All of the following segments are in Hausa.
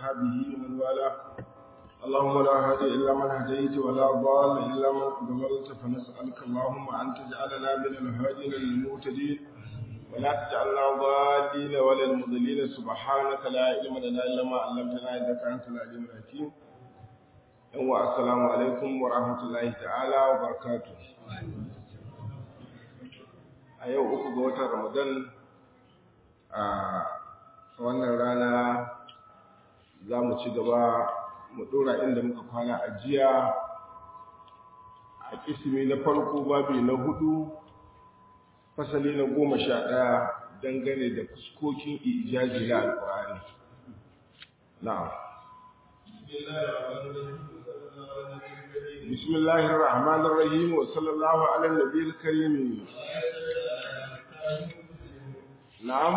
وأصحابه ومن والاه اللهم لا هادي إلا من هديت ولا ضال إلا من ضللت فنسألك اللهم أن تجعلنا من الهادين المهتدين ولا تجعلنا ضالين ولا المضلين سبحانك لا علم لنا إلا ما علمتنا إنك أنت العليم الحكيم السلام عليكم ورحمة الله تعالى وبركاته a yau uku ga watan ramadan a wannan rana za mu ci gaba mu dora inda muka kwana a jiya a kisimi na farko babi na hudu fasali na goma sha ɗaya dangane da fuskokin ijaji na alƙur'ani na'am بسم الله الرحمن الرحيم وصلى الله على النبي الكريم نعم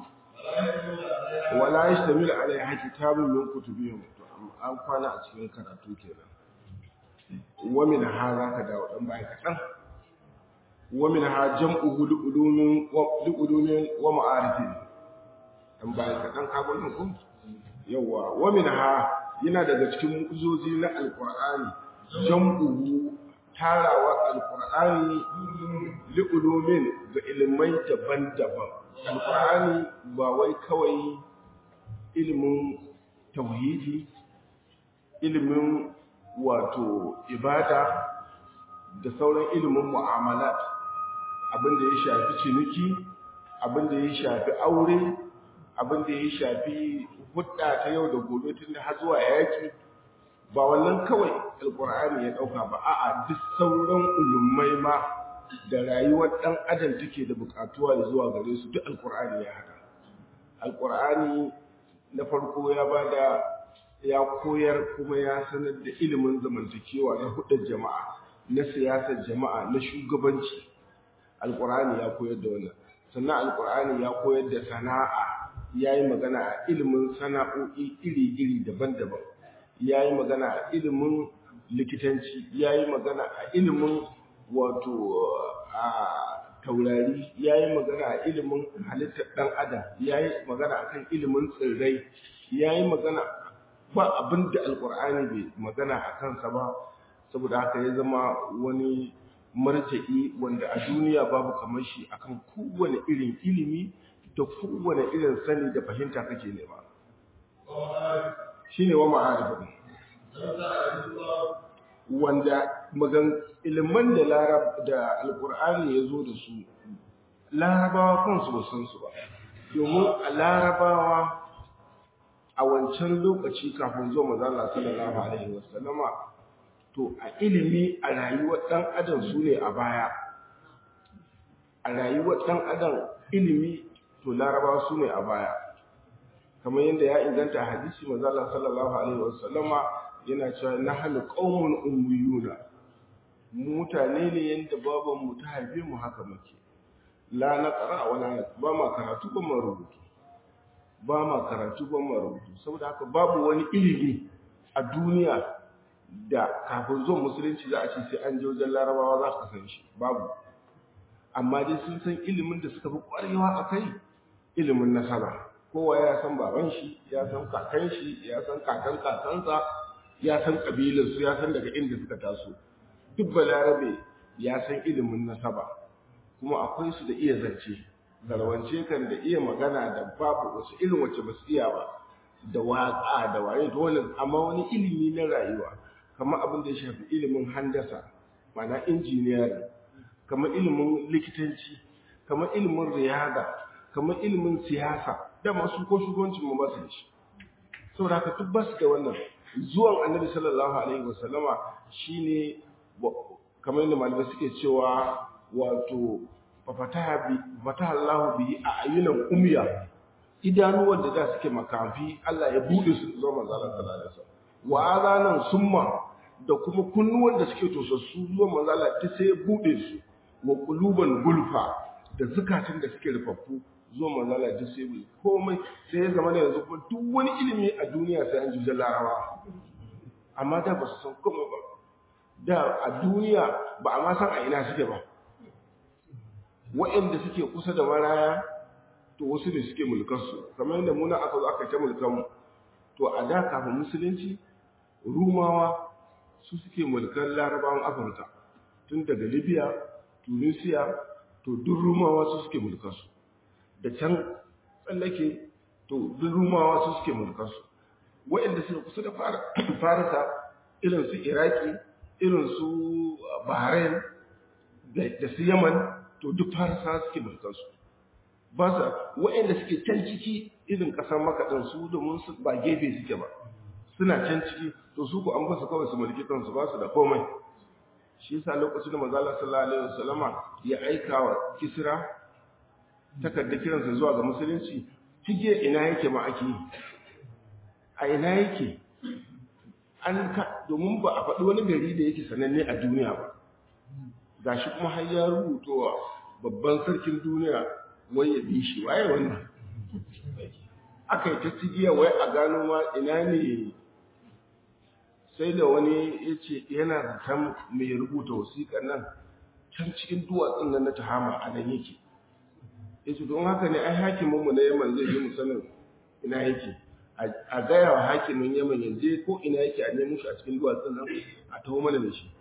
ولا يشتمل عليها كتاب من كتبهم an kwana a cikin karatu kenan wa min ha za ka dawo dan baya kaɗan wa min ha jam'u ulumin ulumin wa ma'arifin dan baya kaɗan ka gwanin ku yawa wa min ha yana daga cikin mu'uzozi na alqur'ani jam'uhu tarawa alqur'ani li'ulumin ga ilmai daban-daban alqur'ani ba wai kawai ilimin tauhidi ilimin wato ibada da sauran ilimin mu'amalat abinda ya shafi ciniki abinda ya shafi aure abinda ya shafi hudda ta yau da gobe tun da har zuwa yaki ba wannan kawai alkur'ani ya dauka ba a'a duk sauran ulumai ma da rayuwar dan adam take da bukatuwa zuwa gare su duk alkur'ani ya haka alkur'ani na farko ya bada ya koyar kuma ya sanar da ilimin zamantakewa na hudar jama'a na siyasar jama'a na shugabanci alkur'ani ya koyar da wannan sannan alkur'ani ya koyar da sana'a ya yi magana a ilimin sana'o'i iri-iri daban-daban ya yi magana a ilimin likitanci ya yi magana a ilimin wato a taurari ya yi magana a ilimin halittar ɗan adam ya yi magana a kan ilimin tsirrai ya yi magana ba abin da alkur'ani bai magana a kansa ba saboda haka ya zama wani marja'i wanda a duniya babu kamar shi akan kowane irin ilimi da kowane irin sani da fahimta kake nema shine wa ma'arifin wanda magan ilimin da larab da alqur'ani yazo da su larabawa kansu ba san su ba domin a larabawa a wancan lokaci kafin zuwa manzo Allah sallallahu alaihi wasallama to a ilimi a rayuwar dan adam su ne a baya a rayuwar dan adam ilimi to larabawa su ne a baya kamar yadda ya inganta hadisi manzo Allah sallallahu alaihi wasallama yana cewa nahnu qaumun ummiyuna mutane ne yanda baban mu ta haife mu haka muke la naqra wala ba ma karatu ba ma rubutu ba ma karatu ba ma rubutu saboda haka babu wani ilimi a duniya da kafin zuwan musulunci za a ce sai an je wajen larabawa za ka san shi babu amma dai sun san ilimin da suka fi kwarewa a kai ilimin nasara kowa ya san baban shi ya san kakan shi ya san kakan kakansa ya san kabilarsu ya san daga inda suka taso duk balarabe ya san ilimin nasaba kuma akwai su da iya zance zarwance kan da iya magana da babu wasu irin wacce ba su iya ba da waƙa da waye da wannan amma wani ilimi na rayuwa kamar abin da ya shafi ilimin handasa ma'ana injiniyari kamar ilimin likitanci kamar ilimin riyada kamar ilimin siyasa da masu ko shugabancin mu ba su shi saboda haka duk ba su da wannan zuwan annabi sallallahu alaihi wasallama shine kamar yadda malamai suke cewa wato fataha bi fataha Allahu bi ayunan umya idanuwan da da suke makafi Allah ya bude su zuwa manzo Allah sallallahu alaihi wasallam wa azanan summa da kuma kunnuwan da suke tosassu zuwa manzo Allah ta sai ya bude su wa quluban gulfa da zukatan da suke rufaffu zuwa manzala duk sai mai komai sai ya zama da yanzu kuma duk wani ilimi a duniya sai an jujjar larawa amma da ba su san komai ba da a duniya ba a ma san a ina suke ba waɗanda suke kusa da maraya to wasu ne suke mulkarsu kamar yadda muna aka zo aka ta mulkanmu to a da da kafin musulunci rumawa su suke mulkar larabawan afirka tun daga libya tunisia to duk rumawa su suke mulkarsu da can tsallake to duk rumawa su suke mulkarsu waɗanda suka kusa da farisa irin su iraki irin su bahrain da su yaman to duk farisa suke mulkarsu ba sa waɗanda suke can ciki irin ƙasar makaɗin su domin su ba gefe suke ba suna can ciki to su ku an basu kawai su mulki kansu ba su da komai shi yasa lokacin da manzo Allah sallallahu alaihi wasallama ya aika wa Kisra takarda kiransa zuwa ga musulunci tige ina yake ma ake yi a ina yake an ka domin ba a faɗi wani gari da yake sananne a duniya ba gashi kuma har ya rubutowa babban sarkin duniya wai ya bi shi waye wannan aka yi ta cigiya wai a gano ma ina ne sai da wani ya ce yana zaton mai rubuta wasiƙar nan can cikin duwatsun nan na tahama a nan yake ya ce don haka ne ai hakiminmu na yaman zai yi musanin ina yake a gaya wa hakimin yaman yanzu ko ina yake a nemo shi a cikin duwatsun nan a taho mana da shi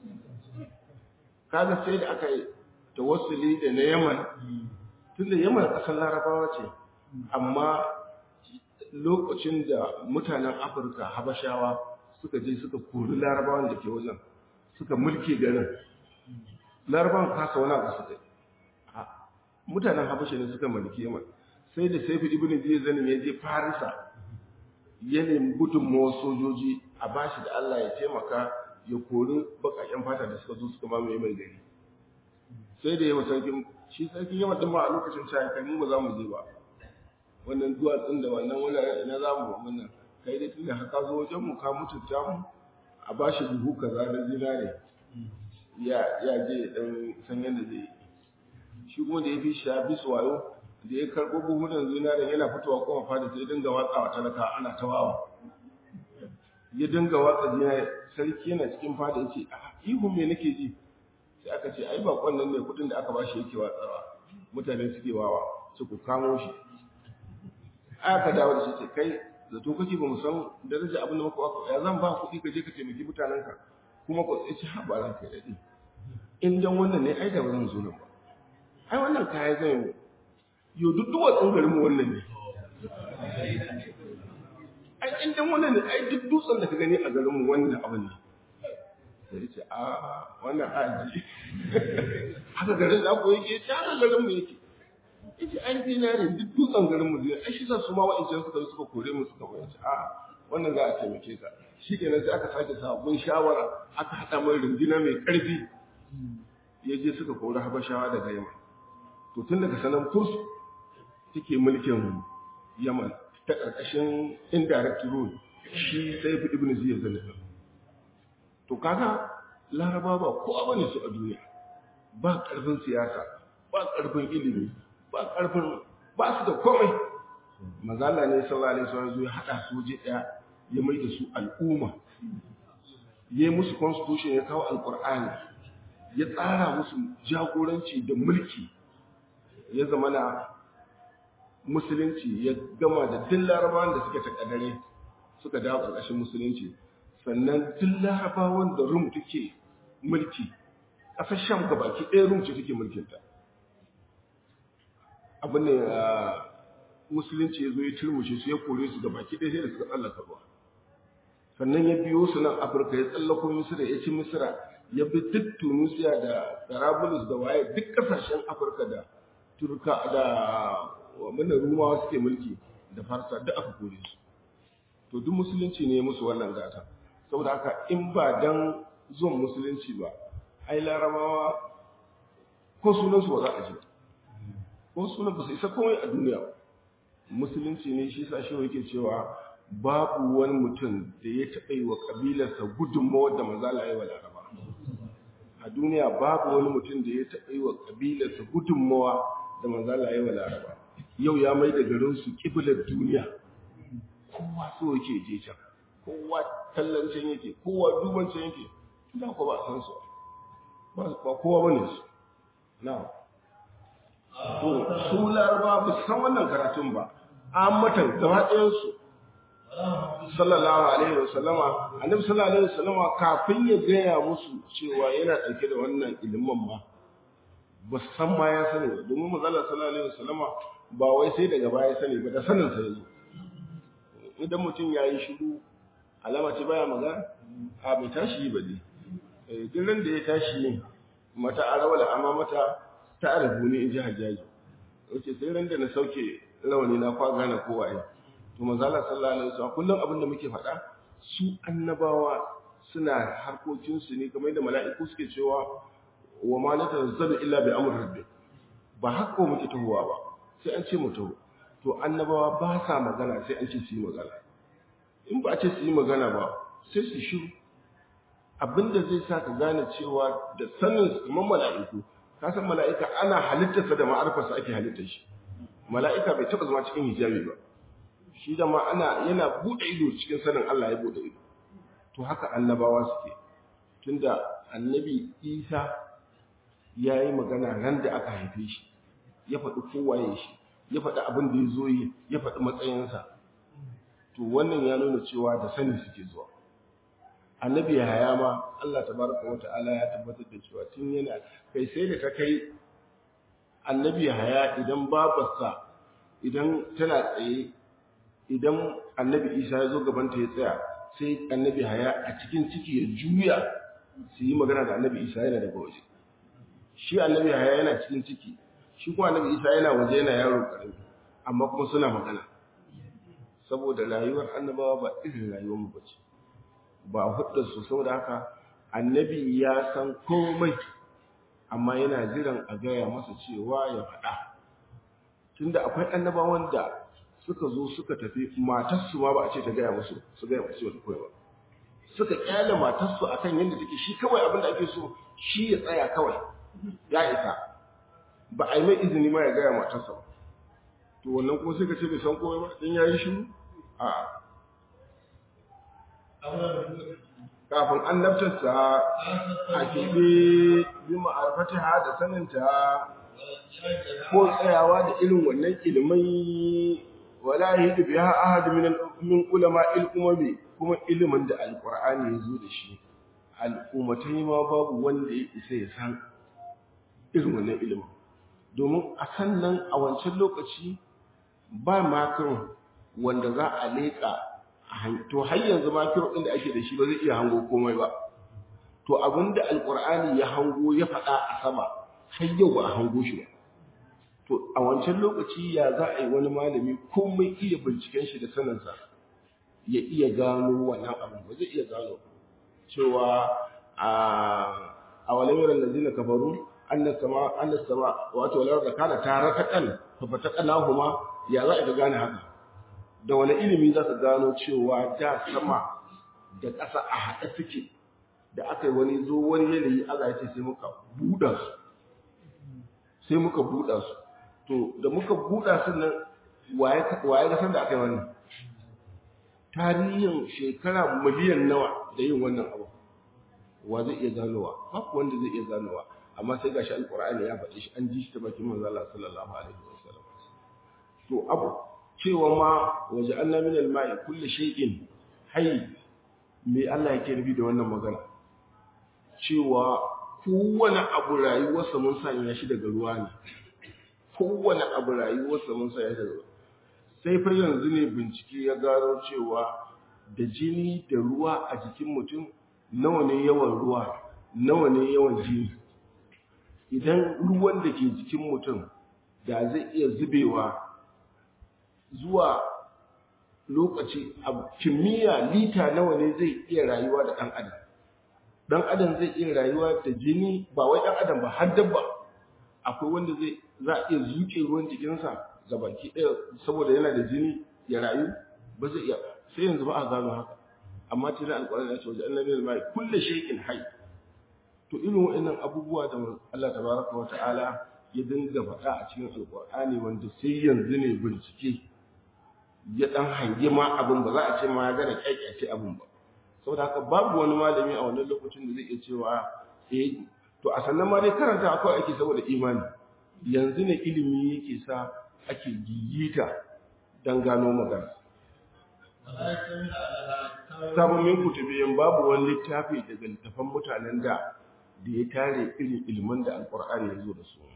kaga sai da aka yi tawassuli da na yaman tun da yaman ƙasar larabawa ce amma lokacin da mutanen afirka habashawa suka je suka kori larabawan da ke wajen suka mulke garin larabawan kasa wani abu suka mutanen habasha ne suka mulki yaman sai da saifi ibn zai zanin ya je farisa ya nemi gudunmawar sojoji a bashi da allah ya taimaka ya kori bakaken fata da suka zo suka mamaye mai gari sai da yawa sarkin shi sarkin yawan din ma a lokacin cewa kai mu ba za mu je ba wannan duwatsun da wannan wuraren ina za mu wannan kai dai tunda haka zo wajen mu ka mutunta mu a ba shi buhu kaza na zinare ya ya je dan san yadda zai yi shi kuma da ya fi shi ya bi su wayo da ya karɓo buhunan zinare yana fitowa kuma fada sai dinga watsawa talaka ana ta wawa ya dinga watsa zinare sarki yana cikin fada ya ce ihu me nake ji sai aka ce ai bakon nan ne kudin da aka ba shi yake watsawa mutane suke wawa su ku kamo shi aka dawo da shi ce kai zato kake ba mu san daraja abin da muka waka ya zan ba kuɗi ka je ka taimaki mutanenka kuma ku tsaye ha ba ranka daɗi in dan wannan ne ai da ba zan zo nan ba ai wannan kaya zan yi yo duk duwatsun garin mu wannan ne ai in dan wannan ne ai duk dutsen da ka gani a garin mu wannan abin ne sai ce a wannan aji haka garin da ku yake ta haka garin mu yake yace ai dinarin duk dutsen garin mu zai ai shi sa su ma wa'ancan suka zo suka kore mu suka bayyana a wannan za a taimake ka shikenan sai aka sake sabon shawara aka hada mai runduna mai karfi ya je suka kori habashawa daga yamma to tun daga sanan kurs take mulkin yaman ta karkashin indirect rule shi sai fi ibn ziyad zalika to kaga laraba ba kowa bane su a duniya ba karfin siyasa ba karfin ilimi ba karfin ba su da komai mazala ne sallallahu alaihi wasallam ya hada su je daya ya mai da su al'umma ya musu constitution ya kawo alqur'ani ya tsara musu jagoranci da mulki ya zama na musulunci ya gama da duk larabawan da suke takadare suka dawo ƙarƙashin musulunci sannan duk larabawan da rum take mulki ƙasar sham gabaki ɗaya rum ce take mulkinta abin ne musulunci ya zo ya turmushe su ya kore su gabaki ɗaya sai da suka tsallaka ruwa sannan ya biyo su nan afirka ya tsallako misira ya ci misira ya bi duk tunisia da tarabulus da waye duk ƙasashen afirka da turka da wannan rumawa suke mulki da farsa duk aka kore su to duk musulunci ne musu wannan gata saboda haka in ba dan zuwan musulunci ba ai larabawa ko sunansu ba za a ji ba ko sunan ba su isa komai a duniya ba musulunci ne shi sa shi yake cewa babu wani mutum da ya taɓa yi wa ƙabilarsa gudunmawar da manzala ya yi wa laraba a duniya babu wani mutum da ya taɓa yi wa ƙabilarsa gudunmawa da manzala ya yi wa laraba yau ya mai da garinsu ƙiblar duniya kowa so yake je can kowa tallancin yake kowa dubancin yake da ku ba san su ba kowa bane su na to su laraba ba san wannan karatun ba an mata gaba ɗayan su sallallahu alaihi wasallama annabi sallallahu alaihi wasallama kafin ya gaya musu cewa yana ɗauke da wannan ilimin ma ba su san ma ya sani ba domin manzala sallallahu alaihi wasallama ba wai sai daga baya sani ba da sanin sa yanzu idan mutum ya yi shiru alama ce baya magana a bai tashi ba ne duk ran da ya tashi mata arawala amma mata ta arabu ne in ji hajjaji wace sai ran da na sauke rawani na kwa gane kowa ya to manzala sallallahu alaihi wasallam kullum abin da muke faɗa su annabawa suna harkokin su ne kamar da mala'iku suke cewa wa ma la tanzalu illa bi amri rabbi ba haka muke tahowa ba sai an ce mu taho to annabawa ba sa magana sai an ce su yi magana in ba a ce su yi magana ba sai su shiru abinda zai sa ka gane cewa da sanin kuma mala'iku ka san mala'ika ana halittarsa da ma'arfarsa ake halittar shi mala'ika bai taɓa zama cikin hijabi ba shi da ma ana yana buɗe ido cikin sanin Allah ya buɗe ido to haka annabawa suke tunda annabi Isa ya yi magana ran da aka haife shi ya faɗi kowaye shi ya faɗi abin da ya zo yi ya faɗi matsayinsa to wannan ya nuna cewa da sani suke zuwa annabi haya ma Allah tabaraka wa ta'ala ya tabbatar da cewa tun yana kai sai da ta kai annabi haya idan babarsa idan tana tsaye idan annabi isa ya zo gabanta ya tsaya sai annabi haya a cikin ciki ya juya su yi magana da annabi isa yana daga waje shi annabi haya yana cikin ciki shi kuma annabi isa yana waje yana yaro karami amma kuma suna magana saboda rayuwar annabawa ba irin rayuwar mu bace ba hudda su saboda haka annabi ya san komai amma yana jiran a gaya masa cewa ya faɗa tunda akwai annabawan da suka zo suka tafi matarsu ma ba a ce ta gaya musu su gaya musu wata koyi ba suka kyale matarsu akan yadda take shi kawai abin da ake so shi ya tsaya kawai ya isa ba a yi mai izini ma ya gaya matarsa ba to wannan kuma sai ka ce bai san komai ba in ya yi shiru a kafin annabtarsa a keɓe bi ma'arfatiha da saninta ko tsayawa da irin wannan ilimai wala yahidu biha ahad min min ulama al-umami kuma ilimin da alqur'ani ya zo da shi al'ummatai ma babu wanda ya isa ya san irin wannan ilimin domin a sannan a wancan lokaci ba makon wanda za a leƙa to har yanzu makon ɗin da ake da shi ba zai iya hango komai ba to abinda alqur'ani ya hango ya faɗa a sama har yau ba a hango shi ba to a wancan lokaci ya za a yi wani malami komai iya binciken shi da saninsa ya iya gano wannan abin ba zai iya gano cewa a a walamiran da zina kafaru annas sama annas sama wato lawar da kana tare ta kan fa ta kana huma ya za a gane haka da wani ilimi za su gano cewa da sama da ƙasa a haɗe suke da aka yi wani zo wani yanayi Allah ya ce sai muka buɗa su sai muka buɗa su to da muka buɗa su nan waye ga san da aka yi wannan tarihin shekara miliyan nawa da yin wannan abu wa zai iya ganowa babu wanda zai iya ganowa amma sai gashi alqur'ani ya faɗi shi an ji shi ta bakin manzo Allah sallallahu alaihi wasallam to abu cewa ma waje anna min al-ma'i kulli shay'in hayy me Allah yake nufi da wannan magana cewa kowane abu rayuwarsa mun sanya shi daga ruwa ne kowane abu rayuwarsa mun sanya shi daga ruwa sai fa yanzu ne bincike ya gano cewa da jini da ruwa a jikin mutum nawa ne yawan ruwa nawa ne yawan jini idan ruwan da ke jikin mutum da zai iya zubewa zuwa lokaci a kimiyya lita nawa ne zai iya rayuwa da ɗan adam ɗan adam zai iya rayuwa da jini ba wai ɗan adam ba har dabba akwai wanda zai za a iya zuke ruwan jikinsa ga baki ɗaya saboda yana da jini ya rayu ba zai iya sai yanzu ba a gano haka amma tun alƙur'ani ya ce wajen annabi al-mai kullu shay'in hayy to irin waɗannan abubuwa da Allah tabaraka wa ta'ala ya dinga faɗa a cikin alƙur'ani wanda sai yanzu ne bincike ya dan hange ma abin ba za a ce ma ya gane kyakyace abin ba saboda haka babu wani malami a wannan lokacin da zai iya cewa eh to a sannan ma dai karanta akwai ake saboda imani yanzu ne ilimi yake sa ake gigita dan gano magana sabon min kutubiyin babu wani littafi daga littafan mutanen da da ya tare irin ilimin da alkur'ani ya zo da su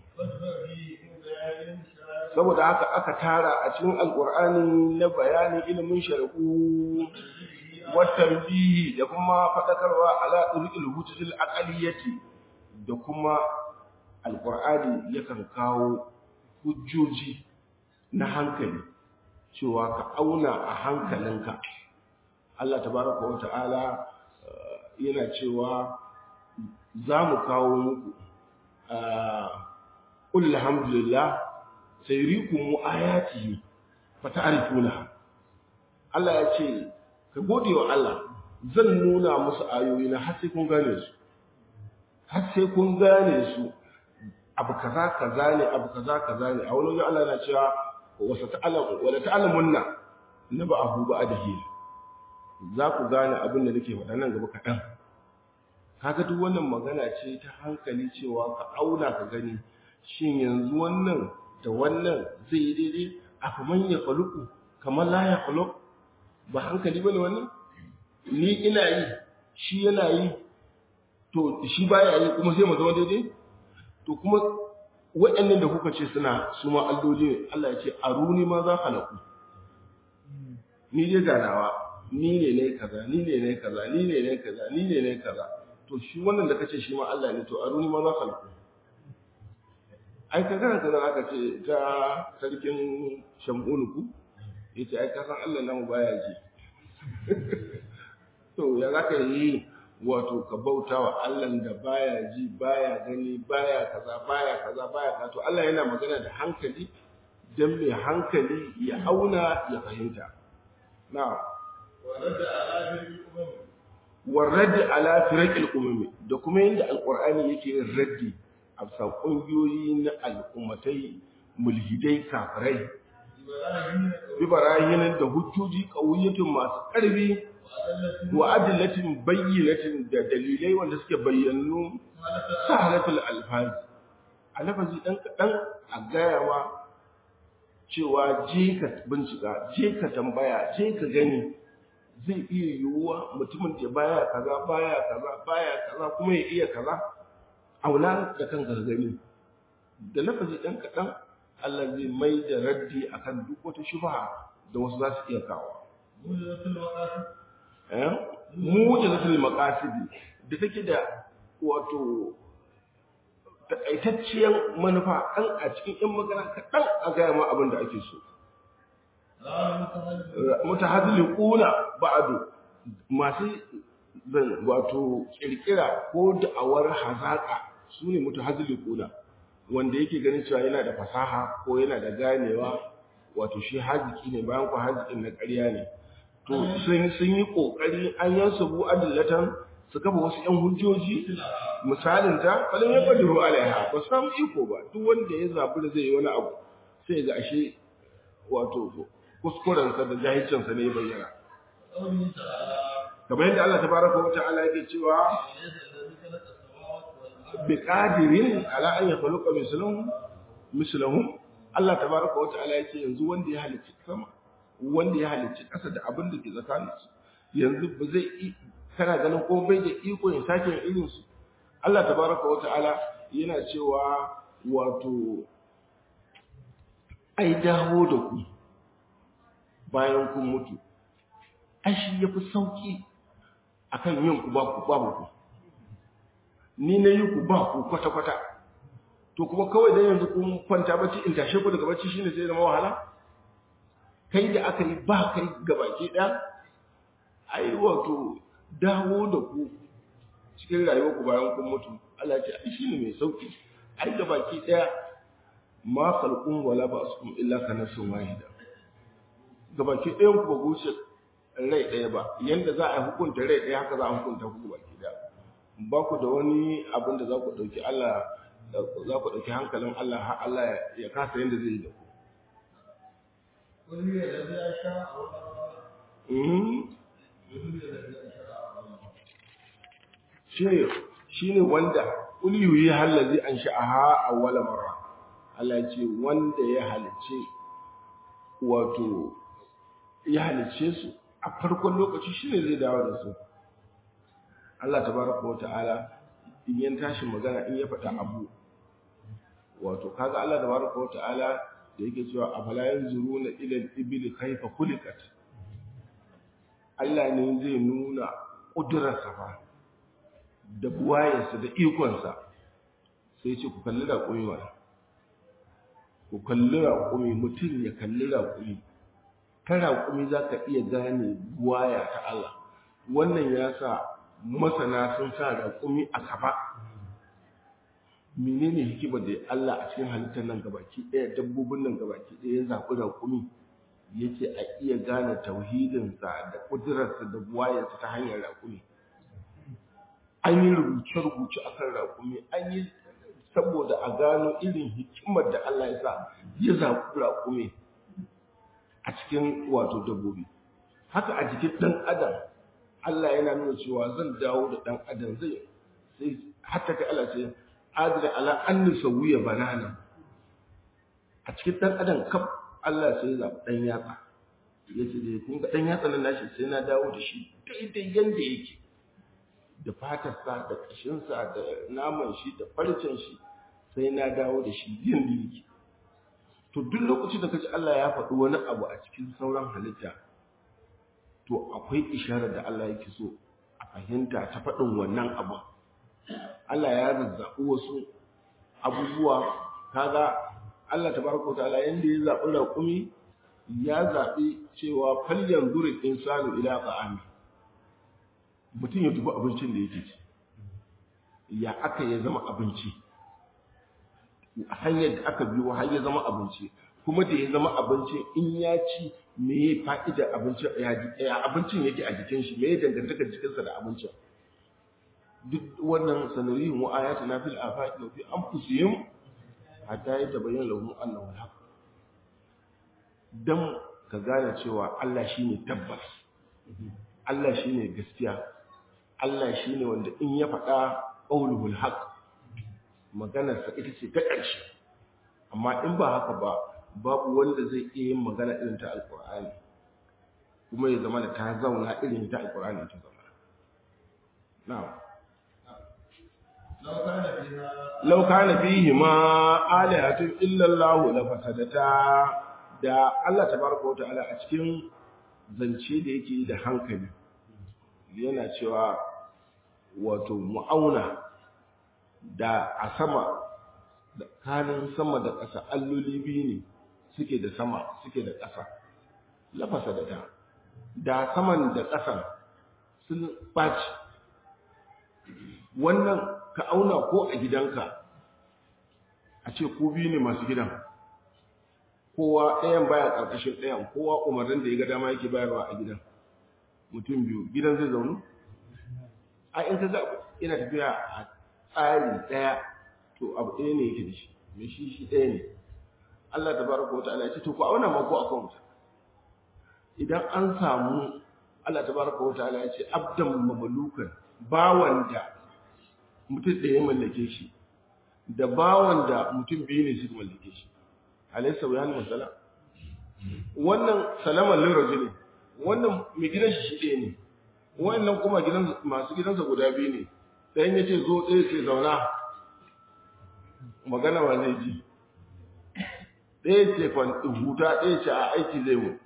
saboda haka aka tara a cikin alkur'ani na bayanin ilimin shari'u watan bihi da kuma faɗakarwa ala ɗurƙil hujjatul aqaliyati da kuma alkur'ani yakan kawo hujjoji na hankali cewa ka auna a hankalinka Allah tabaraka wa ta'ala yana cewa za mu kawo muku qul alhamdulillah sayrikum ayatihi fata'rifuna Allah ya ce ka gode wa Allah zan nuna musu ayoyi na har sai kun gane su har sai kun gane su abu kaza kaza ne abu kaza kaza ne a wani Allah yana cewa wasa ta'alamu wala ta'lamunna naba'ahu ba'dahi za ku gane abin da nake faɗa nan gaba kaɗan kaga duk wannan magana ce ta hankali cewa ka auna ka gani shin yanzu wannan da wannan zai yi daidai a kaman ya faluku kamar la ya faluk ba hankali bane wannan ni ina yi shi yana yi to shi baya yi kuma sai mu zama daidai to kuma waɗannan da kuka ce suna su ma alloli ne Allah ya ce aruni ma za halaku ni dai ganawa ni ne ne kaza ni ne ne kaza ni ne ne kaza ni ne ne kaza to shi wannan da kace shi ma Allah ne to aruni ma za halaku ai ka karanta nan aka ce ta sarkin shamunuku yace ai ka san Allah namu baya ji to ya zaka yi wato ka bauta wa Allah da baya ji baya gani baya kaza baya kaza baya kaza to Allah yana magana da hankali dan mai hankali ya auna ya fahimta na warraddi ala firaqil umami da kuma yanda alqur'ani yake yin raddi a bisa kungiyoyi na al'ummatai mulhidai kafirai bi barahinan da hujjoji qawiyatun masu karfi wa adillatin bayyinatin da dalilai wanda suke bayyanu sahalatul alfaz alafazi dan kadan a gaya ma cewa je ka bincika je ka tambaya je ka gani zai iya yiwuwa mutumin da baya kaza baya kaza baya kaza kuma ya iya kaza aula da kanka ka gani da lafazi dan kadan Allah zai mai da raddi akan duk wata shubha da wasu za su iya kawo mujazatul maqasidi da take da wato takaitacciyar manufa an a cikin yan magana kaɗan a gaya ma abin da ake so mutahaddiquna ba'du masu zan wato kirkira ko da'awar hazaka sune mutahaddiquna wanda yake ganin cewa yana da fasaha ko yana da ganewa wato shi haziki ne bayan ku hazikin na ƙarya ne to sun sun yi kokari an yansubu adillatan su kafa wasu yan hujjoji misalin ta falin ya qadiru alaiha ba samu iko ba duk wanda ya zabi da zai yi wani abu sai ga ashe wato kuskuren sa da jahilcin sa ne ya bayyana kamar yadda Allah tabaraka wa ta'ala yake cewa bi qadirin ala an yakhluqa mislahum mislahum Allah tabaraka wa ta'ala yake yanzu wanda ya halicci sama wanda ya halicci ƙasa da abin da ke tsakanin su yanzu ba zai kana ganin ko bai da iko ya sake irin su Allah tabaraka wa ta'ala yana cewa wato ai dawo da ku bayan kun mutu ai shi yafi sauki akan yin ku ba ku babu ku ni na yi ku ba ku kwata kwata to kuma kawai dan yanzu kun kwanta bacci in tashe ku daga bacci shine sai zama wahala kai da aka yi ba kai gabaki ɗaya ai wato dawo da ku cikin rayuwar ku bayan kun mutu Allah ya ce ai shine mai sauki ai gabaki ɗaya ma khalqun wala ba'sukum illa ka nafsin wahida gabaki ɗayan ku ba guce rai ɗaya ba yanda za a hukunta rai ɗaya haka za a hukunta ku gabaki ɗaya ba ku da wani abin da za ku ɗauki Allah za ku ɗauki hankalin Allah har Allah ya kasa yanda zai yi da ku shi ne wanda ƙuliyoyi hallazi an sha'aha a wala mara Allah ce wanda ya halice wato ya halice su a farkon lokaci shine zai dawo da su Allah tabaraka wa ta'ala in yan tashi magana in ya faɗa abu wato kaga Allah tabaraka wa ta'ala da yake cewa afala yanzuruna ila al-ibli kayfa khuliqat Allah ne zai nuna ƙudurarsa fa da buwayensa da ikonsa sai ce ku kalli raƙumi wani ku kalli raƙumi mutum ya kalli raƙumi ta raƙumi za ka iya gane buwaya ta Allah wannan ya sa masana sun sa raƙumi a gaba menene hikimar da Allah a cikin halittar nan gabaki ɗaya dabbobin nan gabaki ɗaya ya zaɓi raƙumi yake a iya gane tauhidinsa da ƙudurarsa da buwayarsa ta hanyar raƙumi an yi rubuce-rubuce a kan raƙumi an yi saboda a gano irin hikimar da Allah ya sa ya zaɓi raƙumi a cikin wato dabbobi haka a jikin ɗan adam Allah yana nuna cewa zan dawo da ɗan adam zai sai hatta kai Allah ce adira ala anni sawiya banana a cikin ɗan adam kaf Allah sai ya zaɓi ɗan yatsa ya ce da kun ga ɗan yatsa nan nashi sai na dawo da shi daidai yanda yake da fatarsa da ƙashinsa da naman shi da farcen shi sai na dawo da shi yanda yake to duk lokacin da kaji Allah ya faɗi wani abu a cikin sauran halitta to akwai isharar da Allah yake so a fahimta ta faɗin wannan abu Allah ya zazzaɓi wasu abubuwa kaga Allah tabaraka ta'ala yanda ya zaɓi raƙumi ya zaɓi cewa falyan durin insanu ila ta'ami mutum ya dubi abincin da yake ci ya aka ya zama abinci hanyar da aka biyo har ya zama abinci kuma da ya zama abinci in ya ci me ya fa'ida abincin ya abincin yake a jikin shi me ya dangantaka jikinsa da abincin duk wannan sanarihin wa ayatuna fil afaqi wa fi anfusihim hatta ya tabayyana lahum annahu al-haq dan ka gane cewa Allah shine tabbas Allah shine gaskiya Allah shine wanda in ya faɗa qauluhul haq maganar sa ita ce ta ƙarshe amma in ba haka ba babu wanda zai iya yin magana irin ta alqur'ani kuma ya zama da ta zauna irin ta alqur'ani ta zama na'am لو كان فيهما آلهة إلا الله لفسدتا da Allah tabaraka wa ta'ala a cikin zance da yake da hankali yana cewa wato mu'auna da a sama da kanin sama da ƙasa alloli biyu ne suke da sama suke da ƙasa lafasa da ta da saman da ƙasan sun ɓaci wannan ka auna ko a gidanka a ce ko biyu ne masu gidan kowa ɗayan baya ƙarƙashin ɗayan kowa umarnin da ya ga dama yake bayarwa a gidan mutum biyu gidan zai zaunu a in ka ga ina tafiya a tsari ɗaya to abu ɗaya ne yake da shi mai shi shi ɗaya ne Allah ta baraka wa ta'ala ya ce to ku auna ma ko a kan idan an samu Allah ta baraka wa ta'ala ya ce abdan mamlukan bawan da mutum ɗaya mallake shi da bawan da mutum biyu ne suka mallake shi alaysa wa yana masala wannan salaman liraji ne wannan mai gidan shi ɗaya ne wannan kuma gidan masu gidansa guda biyu ne ɗayan ya ce zo ɗaya ce zauna magana ba zai ji ɗaya ce huta ɗaya ce a aiki zai mu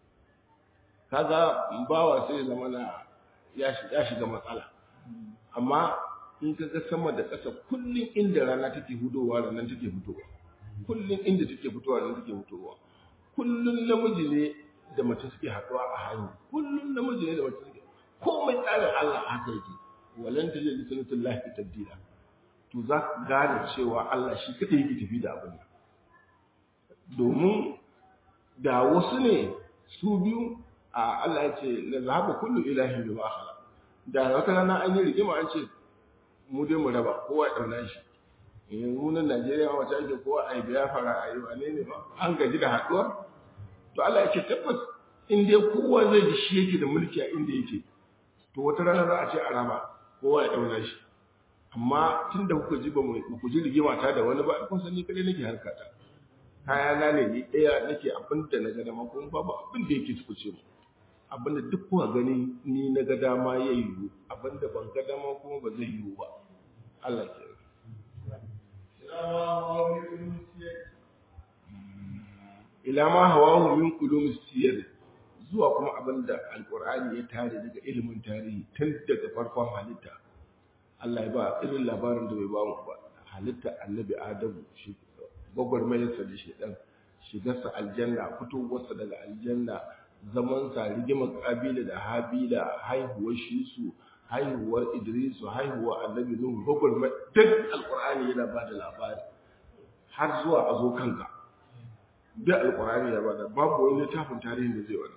kaga bawa sai zama na ya shiga matsala amma in ka ga sama da ƙasa kullum inda rana take hudowa ranar take fitowa kullum inda take fitowa ranar take fitowa kullum namiji ne da mace suke haɗuwa a hannu kullum namiji ne da mace suke komai tsarin Allah haka yake walan ta jin sunnatullahi lahi tabdila to za ka gane cewa Allah shi kadai yake tafi da abin domin da wasu ne su biyu a Allah ya ce la zahaba kullu ilahin bima khala da wata rana an yi rigima an ce mu dai mu raba kowa ya dauna shi yanzu nan Najeriya ma wata ake kowa a yi biya fara a yi wane ne ba an gaji da haɗuwa to Allah ya ce tabbas in dai kowa zai ji shi yake da mulki a inda yake to wata rana za a ce a raba kowa ya dauna shi amma tun da kuka ji ba mu ku ji rigima ta da wani ba kun san ni kadai nake harkata kaya na ne ni ɗaya nake abin da na ga dama kuma babu abin da yake tukuce mu abinda duk kuka gani ni na ga dama ya yiwu abinda ban ga dama kuma ba zai yiwu ba Allah ke ila ma hawahu min kulum siyar zuwa kuma abinda alqur'ani ya tare daga ilimin tarihi tun daga farkon halitta Allah ya ba irin labarin da bai ba mu ba halitta annabi adamu shi gwagwarmayarsa da shedan shigarsa aljanna fitowarsa daga aljanna zamansa rigimar kabila da habila haihuwar shisu haihuwar idrisu haihuwar annabi nuhu gwagwarmai duk alkur'ani yana ba da labari har zuwa a zo kanka duk alkur'ani ya ba da babu wani littafin tarihin da zai wani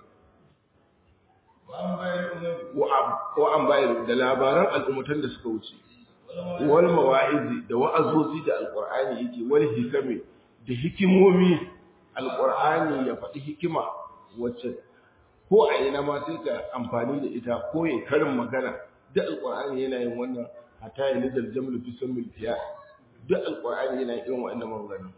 wa an bayar da labaran al'ummatan da suka wuce wal mawa'izi da wa'azozi da alqur'ani yake wal hikami da hikimomi alqur'ani ya faɗi hikima wacce ko a ina ma sai ka amfani da ita ko ya karin magana duk alqur'ani yana yin wannan hatta ya nidal jamlu fi samil fiya duk alqur'ani yana yin wannan magana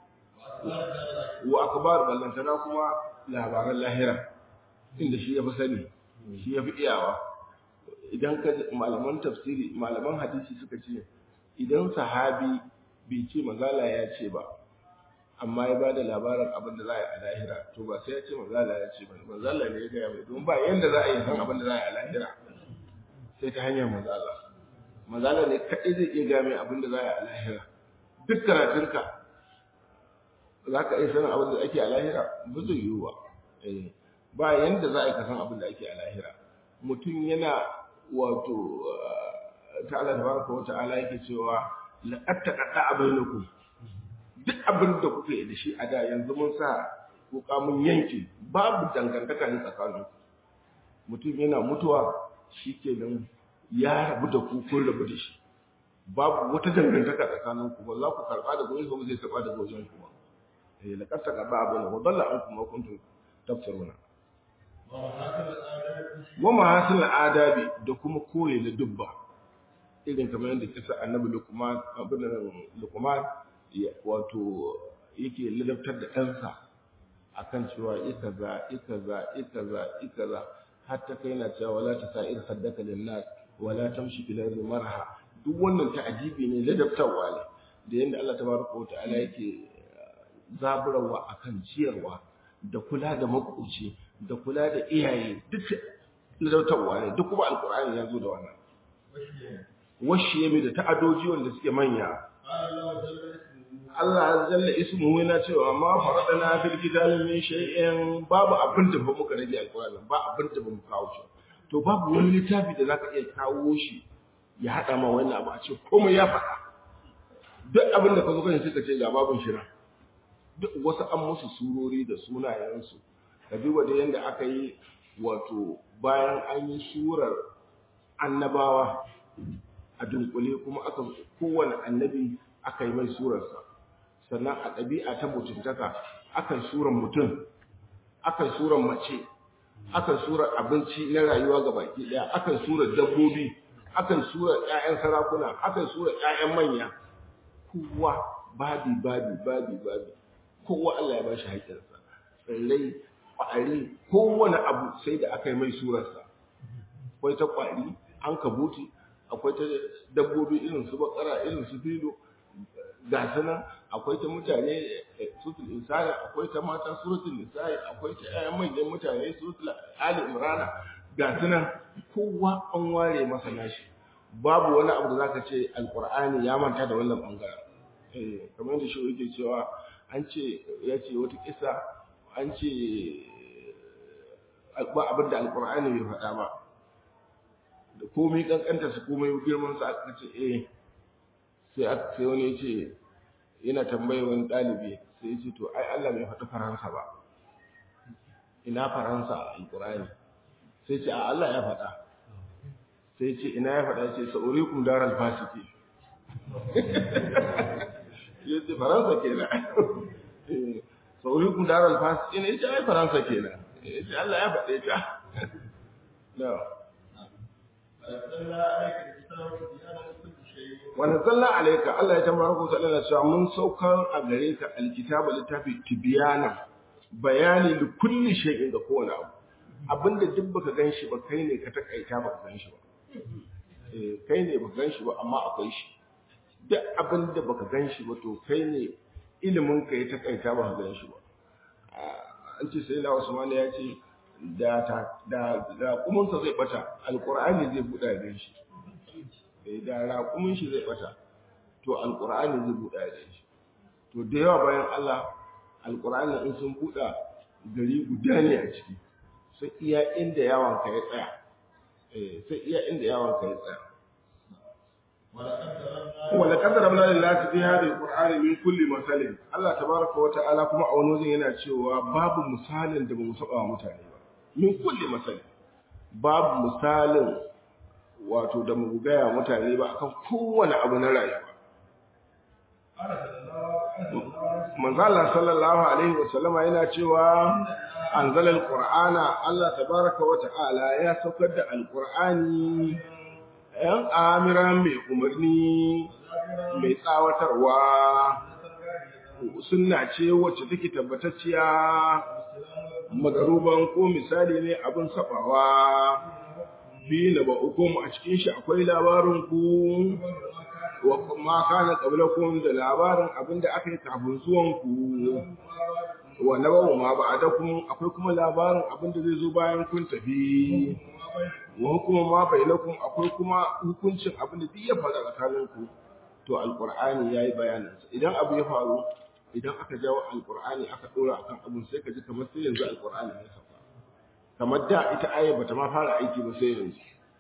wa akbar ballantana kuma labaran lahira inda shi ya fi sani shi ya fi iyawa idan ka malaman tafsiri malaman hadisi suka ce idan sahabi bai ce mazala ya ce ba amma ya ba da labarin abin da za a yi a lahira to ba sai ya ce mazala ya ce ba mazala ne ya gaya mai don ba yadda za a yi san abin da za a yi a lahira sai ta hanyar mazala mazala ne kaɗai zai iya gaya mai abin da za a yi a lahira duk karatunka za ka iya sanin abin da ake a lahira ba zai yiwu ba ba yanda za a yi kasan abin da ake a lahira mutum yana wato ta'ala tabaraka wa ta'ala yake cewa laqad taqatta bainakum duk abin da kuke da shi a da yanzu mun sa kuka mun yanke babu dangantaka ne tsakanin mutum yana mutuwa shikenan ya rabu da ku kun rabu da shi babu wata dangantaka tsakanin ku ba za ku karba da goyon ba zai karba da goyon ku ba eh laqad taqatta bainakum wa dalla ankum ma kuntum tafsiruna wa mahasin adabi da kuma koyi na dubba irin kamar yadda kisa annabi lukman abin lukman wato yake ladabtar da ɗansa akan cewa ikaza ikaza ikaza ikaza hatta kai na cewa wala ta sa'ir saddaka linnas wala tamshi fil ardi marha duk wannan ta'ajibi ne ladabtarwa ne da yanda Allah tabaraka wa ta'ala yake zaburawa akan ciyarwa da kula da makoci da kula da iyaye duk ladautarwa ne duk kuma alkur'ani ya zo da wannan washi yami da ta'adoji wanda suke manya Allah jalla ismuhu yana cewa ma faradana fil kitabi min shay'in babu abin da ba muka rage alkur'ani ba abin da ba mu kawo shi to babu wani littafi da zaka iya kawo shi ya hada ma wannan abu a ce komai ya faɗa duk abin da ka zo kan sai ka ce ga babun shira duk wasu an musu surori da sunayensu ka duba da yadda aka yi wato bayan an yi surar annabawa a dunkule kuma aka kowane annabi aka yi mai surarsa sannan a ɗabi'a ta mutuntaka aka yi surar mutum aka yi surar mace aka yi surar abinci na rayuwa ga baki ɗaya aka yi surar dabbobi aka yi surar 'ya'yan sarakuna aka yi surar 'ya'yan manya kowa babi babi babi babi kowa Allah ya ba shi haƙƙinsa tsirrai ƙwari kowane abu sai da aka yi mai surarsa akwai ta ƙwari an kabuti akwai ta dabbobi irin su bakara irin su filo ga nan akwai ta mutane suratul insani akwai ta mata suratul nisa'i akwai ta ƴaƴan manyan mutane suratul ali imrana ga nan kowa an ware masa nashi babu wani abu da zaka ce alqur'ani ya manta da wannan bangaren eh kamar yadda shi yake cewa an ce ya ce wata kisa an ce ba abin da alkur'ani bai faɗa ba da komai kankanta su komai girman su aka ce eh sai aka sai wani ya ce yana tambaye wani ɗalibi sai ya ce to ai Allah bai faɗi faransa ba ina faransa a alkur'ani sai ce a Allah ya faɗa sai ce ina ya faɗa ce sa'urikum daral fasiki ya ce faransa kenan sa'urikum daral fasiki ne ya ce ai faransa kenan ya ce Allah ya faɗe ta no wani zalla alaika Allah ya tamara ku sallallahu alaihi wasallam mun saukar a gare ka alkitaba littafi tibyana bayani li kulli shay'in da kowane abu abinda duk baka gan shi ba kai ne ka takaita baka gan shi ba eh kai ne baka gan shi ba amma akwai shi duk abinda baka gan shi ba to kai ne ilimin ka ya takaita baka gan shi ba an ce sai na Usman ya ce da ta da raƙumin sa zai bata alqur'ani zai buɗa ya gan shi eh da raƙumin shi zai bata to alqur'ani zai buɗa ya gan shi to da yawa bayan Allah alqur'ani in sun buɗa gari guda ne a ciki sai iya inda yawon ka ya tsaya eh sai iya inda yawon ka ya tsaya wala kadara mana lillahi fi hadhihi alqur'ani min kulli masalin Allah tabaraka wa ta'ala kuma a wani wajen yana cewa babu misalin da bamu saba wa mutane ba min kulli masalin babu misalin wato da mu gaya mutane ba akan kowane abu na rayuwa manzo Allah sallallahu alaihi wa sallama yana cewa anzala alqur'ana Allah tabaraka wa ta'ala ya saukar da alqur'ani yan amiran mai umarni mai tsawatarwa sunna ce wacce take tabbatacciya magaruban ko misali ne abin sabawa bi na ba hukum a cikin shi akwai labarin ku wa ma kana qablakum da labarin abinda aka yi kafin zuwan ku wa nabawu ma ba'adakum akwai kuma labarin abinda zai zo bayan kun tafi wa hukuma ma bainakum akwai kuma hukuncin abinda duk ya faru tsakanin ku to alqur'ani yayi bayanin sa idan abu ya faru idan aka jawo alqur'ani aka dora akan abun sai ka ji kamar sai yanzu alqur'ani ya sauka kamar da ita aya bata ma fara aiki ba sai yanzu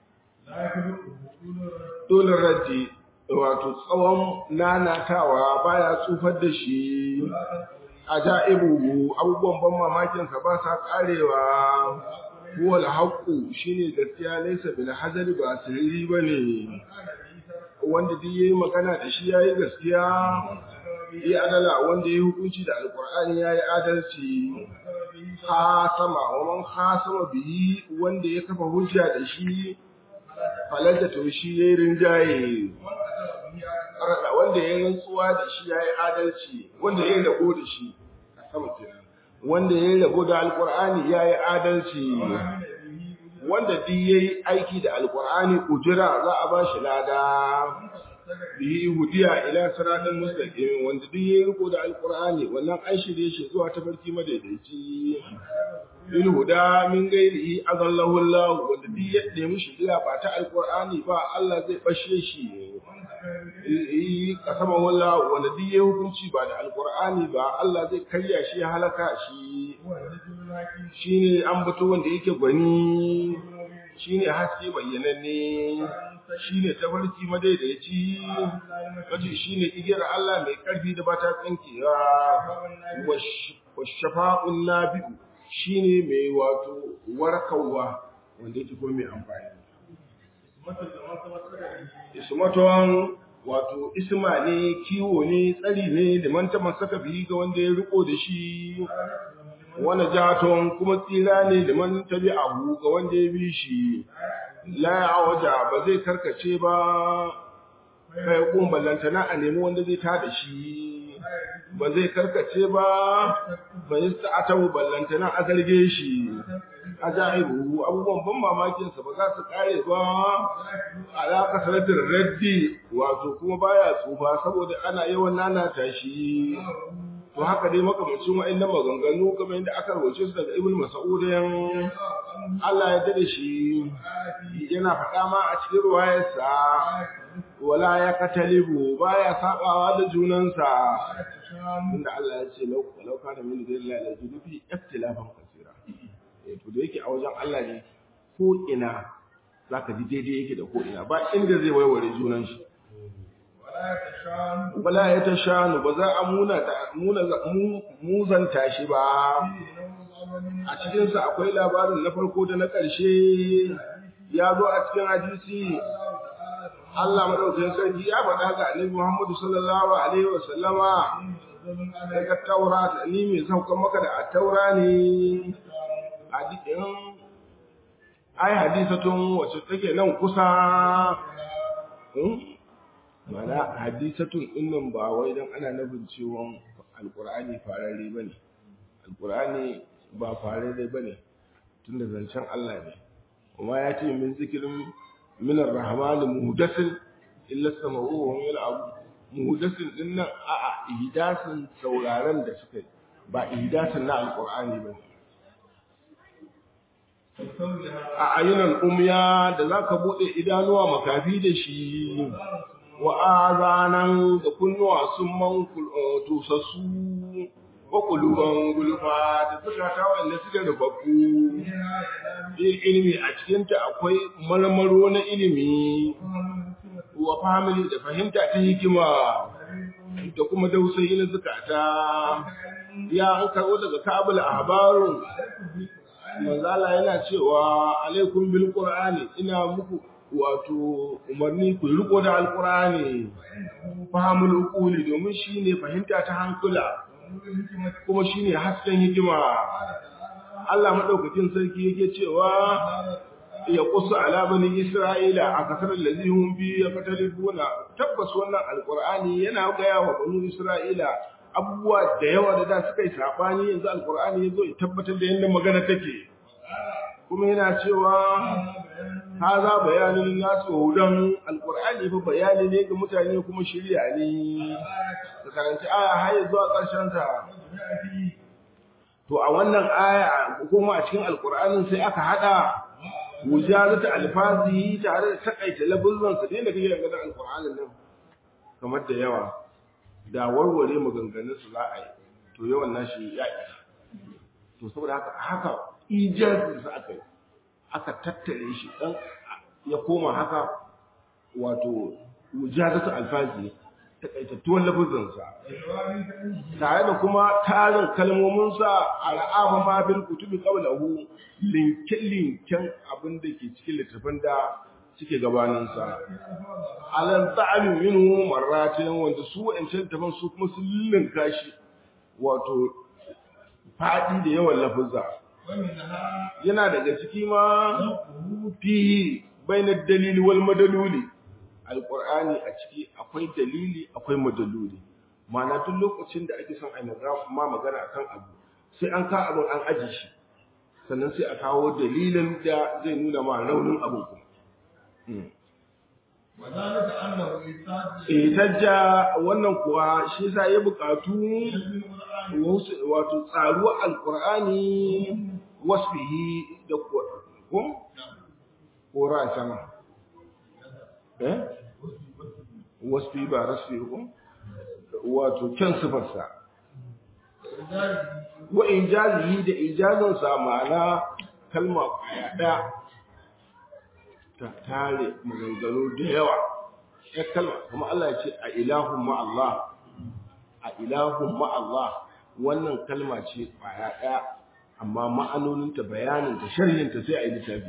dole raddi wato tsawon nanatawa baya tsufar da shi ajaibu abubuwan ban mamakin sa ba sa karewa huwa alhaqu shine gaskiya laysa bil hazali ba sirri bane wanda duk yayi magana da shi yayi gaskiya yi adala wanda yayi hukunci da alqur'ani yayi adalci khasama wa man khasama bihi wanda ya kafa hujja da shi falaja to shi yayi rinjaye arada wanda yayi rantsuwa da shi yayi adalci wanda yayi rago da shi a sama kenan wanda yayi rago da alqur'ani yayi adalci wanda duk yayi aiki da alqur'ani ujira za a bashi lada bihi hudiya ila siratal mustaqim wanda duk yayi riko da alqur'ani wannan an shirye shi zuwa tafarki madaidaici bil huda min ghairihi azallahu Allah wanda duk ya nemi shiriya ba ta alqur'ani ba Allah zai bashe shi eh kasama wallah wanda duk yayi hukunci ba da alqur'ani ba Allah zai karya shi ya halaka shi shine an bato wanda yake gwani shine haske bayyananne shine tafarki madaidaici wace shine igiyar Allah mai karfi da bata tsinkewa wa shafa'un nabi'u shine mai wato warkarwa wanda yake kuma mai amfani ismaton wato isma ne kiwo ne tsari ne da manta masaka bihi ga wanda ya riko da shi wani jaton kuma tsira ne da man tabi abu ga wanda ya bi shi la waja ba zai karkace ba kai kun ballantana a nemi wanda zai tada shi ba zai karkace ba ba yi sa'ata ballantana a zarge shi ajaibu abubuwan ban mamakin sa ba za su kare ba ala kasratir raddi wato kuma baya tsufa saboda ana yawan nanata shi to haka dai makamacin wa'annan maganganu kamar yadda aka rubuce su daga Ibn Mas'ud Allah ya dade shi yana faɗa ma a cikin ruwayarsa wala ya katalibu baya sabawa da junansa inda Allah ya ce lau lau kana min lillahi la judufi ikhtilafan kaseera eh to da yake a wajen Allah ne ko ina zaka ji daidai yake da ko ina ba inda zai waiware junan shi wala ya ta shanu ba za a muzanta shi ba a cikinsa akwai labarin na farko da na ƙarshe ya zo a cikin hadisi Allah madaukakin sarki ya faɗa ga Annabi Muhammadu sallallahu alaihi wa sallama daga Taura ni mai saukan maka da taura ne hadisin ai hadisatun wacce take nan kusa mana hadisatun dinnan ba wai dan ana nufin cewa alqur'ani fararre bane alqur'ani ba fararre bane tunda zancen Allah ne kuma ya ce min zikirin min ar-rahman muhdathin illa sama'u wa hum yal'abu muhdathin din nan a a ihdasin sauraron da suka yi ba ihdasin na alqur'ani ba a ayyunan umya da zaka bude idanuwa makafi da shi wa azanan da kunnuwa sun man tusassu wa kuluban gulfa da suka ta wanda suke rubabbu ilimi a cikinta akwai marmaro na ilimi wa family da fahimta ta hikima da kuma dausayi na zukata ya an karɓo daga kabul ahbarun manzala yana cewa alaikum bil qur'ani ina muku wato umarni ku riko da alqur'ani fahimul uquli domin shine fahimta ta hankula kuma shine hasken hikima Allah madaukakin sarki yake cewa ya kusa ala bani isra'ila a kasar lazihum bi ya fatalibuna tabbas wannan alqur'ani yana gaya wa bani isra'ila abubuwa da yawa da da suka yi sabani yanzu alqur'ani yazo ya tabbatar da yanda magana take kuma yana cewa haza bayanin nasu hudan alqur'ani fa bayani ne ga mutane kuma shirya ne ka karanci aya har zuwa ƙarshen ta to a wannan aya kuma a cikin alqur'anin sai aka hada wujazata alfazihi tare da takaita labuzzan sa da kake ga alqur'anin nan kamar da yawa da warware maganganun su za a yi to yawan nashi ya isa to saboda haka haka ijazin sa aka yi aka tattare shi dan ya koma haka wato wujazatu alfazi takaitattun lafuzansa tare da kuma tarin kalmominsa a ra'afa ma bil kutubi qablahu linkin linkin abin da ke cikin littafin da suke gabaninsa alan ta'alu minhu marratin wanda su wa'ancan littafin su kuma sun linka shi wato fadi da yawan lafuzza yana daga ciki ma fihi bainar dalili wal madaluli alqur'ani a ciki akwai dalili akwai madaluli ma'ana duk lokacin da ake son ai ma magana akan abu sai an ka abin an aji shi sannan sai a kawo dalilin da zai nuna ma raunin abin kuma Itajja wannan kuwa shi sa ya bukatu wato tsaruwa alkur'ani wasfihi da ko ko ra sama eh wasfi ba rasfi ko wato kyan sifarsa wa injazihi da ijazin sa ma'ana kalma kwaya daya ta tare maganganu da yawa ya kalma kuma Allah ya ce a ilahun ma'allah a ilahun ma'allah wannan kalma ce kwaya ɗaya amma ma'anoninta bayaninta sharhinta sai a yi littafi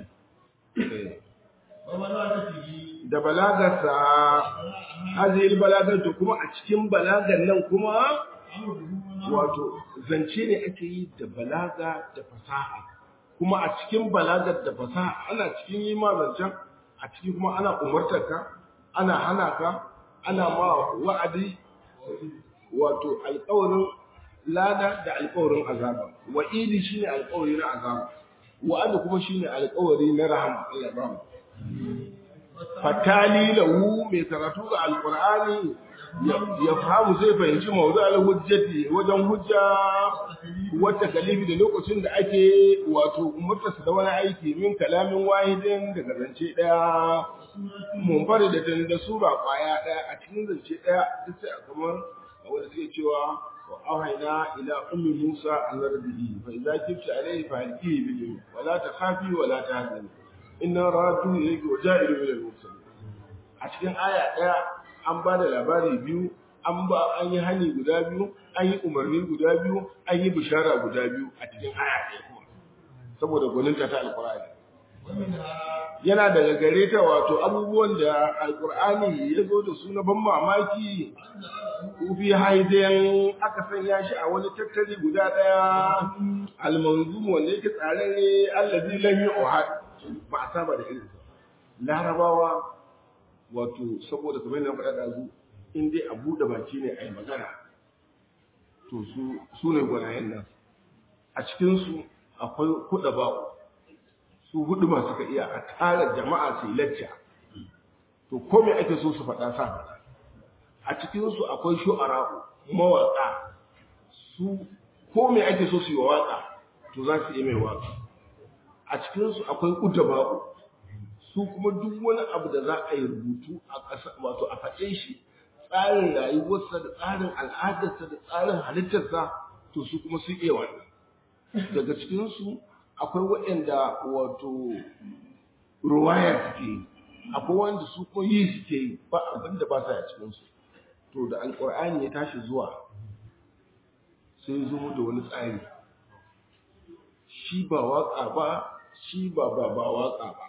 da balagarsa hazil balagarta kuma a cikin balagar nan kuma wato zance ne ake yi da balaga da fasaha kuma a cikin balagar da fasaha ana cikin yi ma zancen a ciki kuma ana umartar ka ana hana ka ana ma wa'adi wato alƙawarin lada da alƙawarin azaba wa'idi shine alƙawari na azaba wa'adi kuma shine alƙawari na rahama Allah ya rahama fatali lahu mai karatu ga alqur'ani ya fahimu zai fahimci mawdu al-hujjati wajen hujja wata kalifi da lokacin da ake wato umartarsa da wani aiki min kalamin wahidin daga zance daya munfari da tani da sura kwaya daya a cikin zance daya duk sai kamar wanda suke cewa wa auhayna ila ummi musa an rabbihi fa idza kifta alayhi fa halqihi bil wala takhafi wala tahzani inna radu ilayki wa ja'ilu min al-mursalin a cikin aya daya an ba da labari biyu an ba an yi hani guda biyu an yi umarni guda biyu an yi bishara guda biyu a cikin aya ɗaya kuma saboda gwaninta ta alkur'ani yana daga gare ta wato abubuwan da alkur'ani ya zo da su na ban mamaki kufi haidayen aka sanya shi a wani tattali guda ɗaya almanzum wanda yake tsararre allazi lam yu'had ba a saba da irin larabawa wato saboda kamar yadda faɗa ɗazu in dai a buɗe baki ne a yi magana to su ne gwanayen nan a cikinsu akwai kuɗa ba'u su hudu masu ka iya a tara jama'a su yi lacca to ko me ake so su faɗa sa faɗa a cikinsu akwai shu'ara'u mawaƙa su ko me ake so su yi waƙa to za su yi mai waƙa a cikinsu akwai udaba'u su kuma duk wani abu da za a yi rubutu a ƙasa wato a faɗe shi tsarin rayuwarsa da tsarin al'adarsa da tsarin halittarsa to su kuma su iya wannan daga cikinsu akwai waɗanda wato ruwaya suke yi akwai wanda su kuma yi suke yi ba abin da ba sa a cikinsu to da alƙur'ani ya tashi zuwa sai zo da wani tsari shi ba waƙa ba shi ba ba ba waƙa ba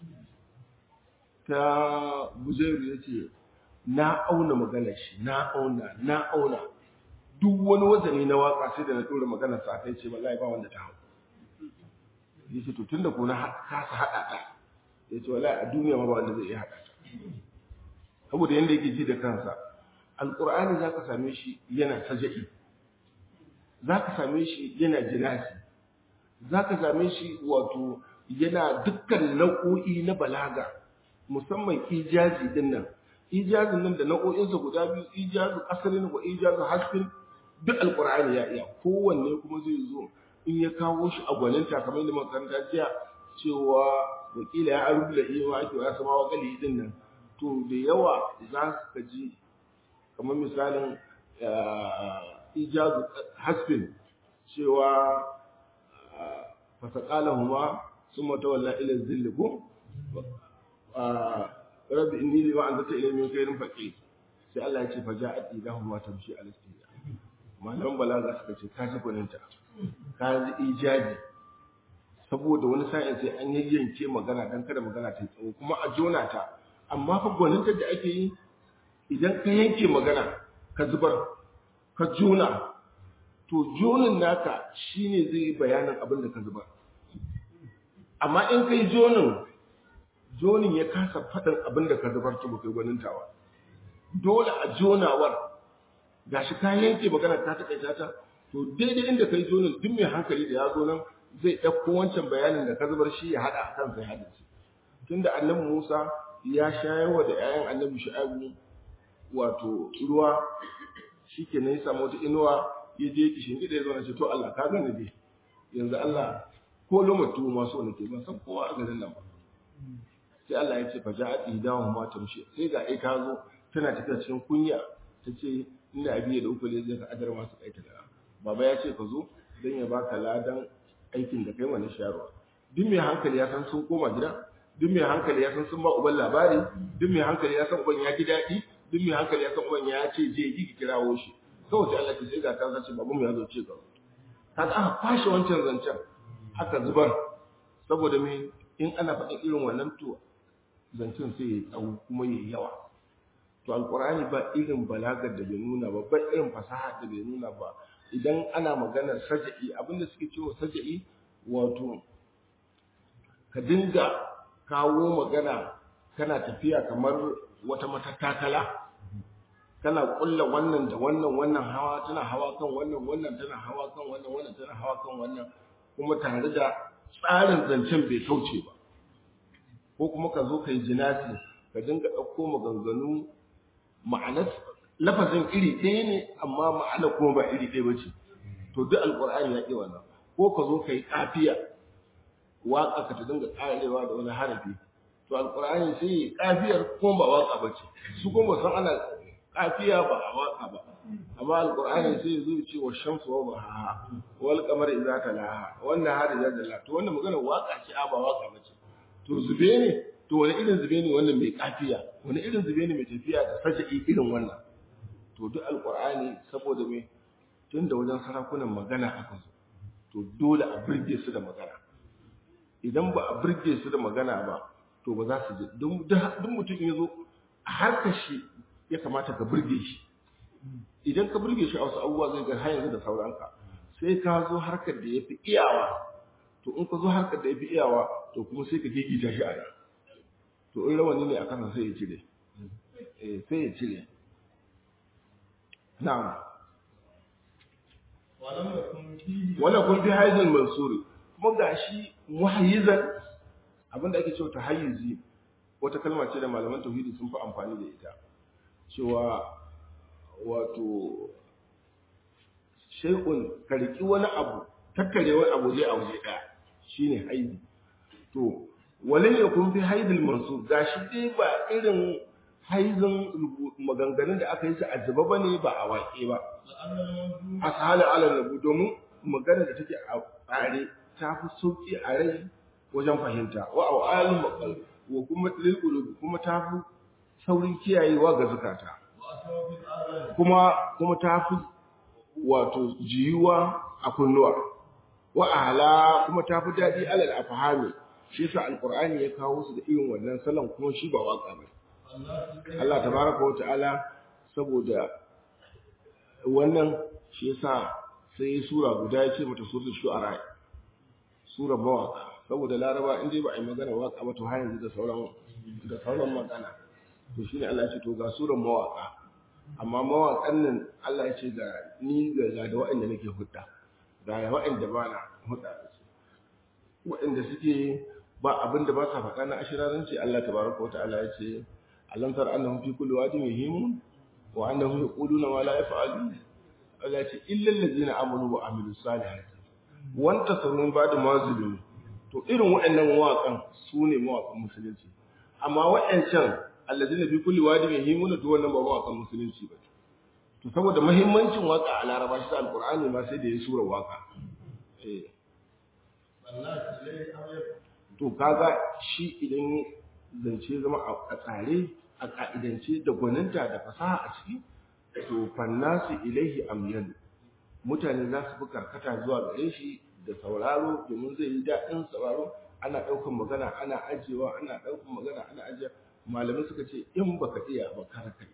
ta buzairu ya ce na auna magana shi na auna na auna duk wani wazani na waƙa sai da na tura magana sa kai ce wallahi ba wanda ta hau ya ce to tun da kuna kasa haɗa ta ya ce wallahi a duniya ma ba wanda zai iya haɗa ta saboda yadda yake ji da kansa alƙur'ani za ka same shi yana saja'i za ka same shi yana jinasi za ka same shi wato yana dukkan nau'o'i na balaga musamman ijazi din nan ijazin nan da nau'o'insa guda biyu ijazu asalin wa ijazu hasfin duk alƙur'ani ya iya kowanne kuma zai zo in ya kawo shi a gwaninta kamar yadda makaranta jiya cewa wakila ya arubu da iya ake wa sama wa gali din nan to da yawa za su ji kamar misalin ijazu hasbin cewa fasakala huma sun mata walla ila zilli ko rabbi inni li wa'an zata ila min khairin faqir sai Allah ya ce fa ja'at idahum wa tamshi al istiya malaman balaga suka ce ka ji gwaninta ka ji ijabi saboda wani sa'in sai an yayyanke magana dan kada magana ta tsawo kuma a jona ta amma fa gwaninta da ake yi idan ka yanke magana ka zubar ka jona to jonin naka shine zai yi bayanin abin da ka zubar amma in kai jonin jonin ya kasa faɗin abin da ka zubar to kai gwanintawa dole a jonawar gashi ka yanke magana ka taƙaita ta to daidai inda kai jonin duk mai hankali da ya zo nan zai ɗauko wancan bayanin da ka zubar shi ya haɗa a kansa ya haɗa shi tunda annabi Musa ya shayarwa da 'ya'yan annabi Shu'aibu wato ruwa shikenan ya samu wata inuwa ya je kishin gida ya zo na ce to Allah ka gane dai yanzu Allah ko lomatu ma so nake ban san kowa a garin nan ba sai Allah ya ce fa ja'at idahu ma tamshi sai ga ai ta zo tana tafiya cikin kunya ta ce inda abi da ukule zai ka adar masu kaita da baba ya ce ka zo dan ya baka ladan aikin da kai wani shayarwa duk mai hankali ya san sun koma gida duk mai hankali ya san sun ba uban labari duk mai hankali ya san uban ya ji daɗi duk mai hankali ya san uban ya ce je ki kirawo shi kawai sai Allah ya ce ga ta zace babu mu ya zo ce ga kaga aka kwashe wancan zancen aka zubar saboda me in ana faɗin irin wannan to zancen sai ya tsawo kuma ya yawa to alkur'ani ba irin balagar da bai nuna ba ba irin fasaha da bai nuna ba idan ana maganar saja'i abinda suke cewa saja'i wato ka dinga kawo magana kana tafiya kamar wata matattakala kana kulla wannan da wannan wannan hawa tana hawa kan wannan wannan tana hawa kan wannan wannan tana hawa kan wannan kuma tare da tsarin zancen bai kauce ba ko kuma ka zo ka yi jinasi ka dinga ɗauko maganganu ma'anar lafazin iri ɗaya ne amma ma'ana kuma ba iri ɗaya ba ce to duk alƙur'ani ya ƙi wannan ko ka zo ka yi ƙafiya waƙa ka ta dinga ƙarewa da wani harafi to alƙur'ani sai yi ƙafiyar kuma ba waƙa ba ce su kuma san ana ƙafiya ba a waƙa ba amma alƙur'ani sai ya zo ce wa shamsu wa bahaha wal qamar idza talaha wannan hari da dalla to wannan magana waƙa ce a ba waƙa ba ce to zube ne to wani irin zube ne wannan mai ƙafiya wani irin zube ne mai tafiya da saja'i irin wannan to duk alƙur'ani saboda me tun da wajen sarakunan magana aka zo to dole a birge su da magana idan ba a birge su da magana ba to ba za su ji duk mutum ya zo a harkar shi ya kamata ka birge shi idan ka birge shi a wasu abubuwa zai ga har yanzu da sauranka sai ka zo harkar da ya fi iyawa to in ka zo harkar da ya fi iyawa to kuma sai ka gigita shi a nan to in rawani ne a kansa sai ya cire sai ya cire na'am ولم يكن فيه wannan kun fi haizan mansuri kuma gashi muhayyizan abinda ake cewa tahayyuzi wata kalma ce da malaman tauhidi sun fi amfani da ita cewa wato shay'un karki wani abu tattare wani abu zai a waje daya shine haizi to wale ne kun fi haizul mansur gashi dai ba irin haizin maganganun da aka yi su a zuba bane ba a waƙe ba asali ala nabu domin magana da take a tsare ta fi sauki a rai wajen fahimta wa a alim maqal wa kuma lil kuma ta fi saurin kiyayewa ga zakata kuma kuma ta fi wato jiyuwa a kunnuwa wa ahla kuma ta fi daɗi alal afhami shi yasa alqur'ani ya kawo su da irin wannan salon kuma shi ba waka ba Allah tabaraka wa ta'ala saboda wannan shi yasa sai sura guda ya ce mata suratul shu'ara sura mawaka saboda laraba in dai ba a yi magana waka ba to har yanzu da sauran da sauran magana to shine Allah ya ce to ga suran mawaka amma mawakan nan Allah ya ce ga ni ga ga da waɗanda nake hudda ga waɗanda ba na hudda da su waɗanda suke ba abin da ba sa faɗa na ashiraranci Allah tabaraka wa ta'ala ya ce alam tar annahum fi kulli wadin yahimun wa annahum yaquluna ma la yaf'alun Allah ya ce illa allazina amanu wa amilus salihati wanta sarun ba da mazulun to irin waɗannan mawaƙan su ne mawaƙan musulunci amma waɗancan allazina fi kulli wadin yahimun to wannan ba mawaƙan musulunci ba to saboda muhimmancin waka a laraba shi alqur'ani ma sai da ya sura waka eh to kaga shi idan zance zama a tsare a ka'idance da gwaninta da fasaha a ciki to fannasu ilaihi amyan mutane za su fi karkata zuwa gare shi da sauraro domin zai yi daɗin sauraro ana ɗaukan magana ana ajiyewa ana ɗaukan magana ana ajiyewa malamai suka ce in baka iya ba kar ka